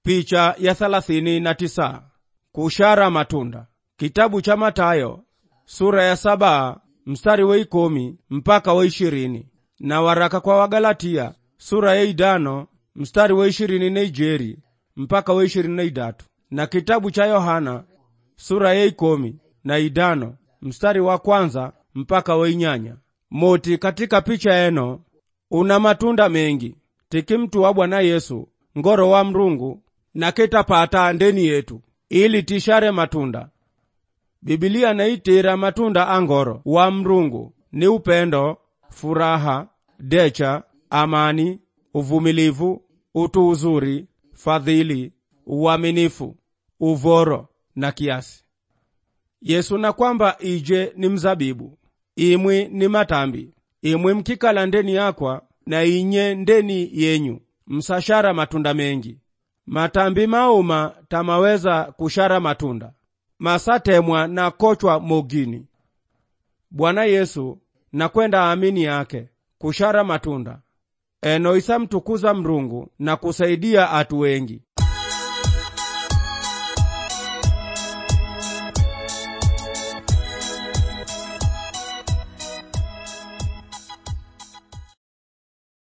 Picha ya thelathini na tisa. Kushara matunda. Kitabu cha Matayo sura ya saba mstari wa ikomi mpaka wa ishirini na waraka kwa Wagalatia sura ya idano mstari wa ishirini na ijeri mpaka wa ishirini na idatu na kitabu cha Yohana sura ya ikomi na idano mstari wa kwanza mpaka wa inyanya. Moti katika picha eno una matunda mengi tiki mtu wa Bwana Yesu ngoro wa mrungu na ketapata ndeni yetu ili tishare matunda. Bibilia naitira matunda angoro wa mrungu ni upendo, furaha, decha, amani, uvumilivu, utu uzuri, fadhili, uaminifu, uvoro na kiasi. Yesu na kwamba ije ni mzabibu, imwi ni matambi, imwi mkikala ndeni yakwa na inye ndeni yenyu, msashara matunda mengi. Matambi mauma tamaweza kushara matunda masatemwa na kochwa mogini. Bwana Yesu na kwenda amini yake kushara matunda eno isa mtukuza mrungu na kusaidia atu wengi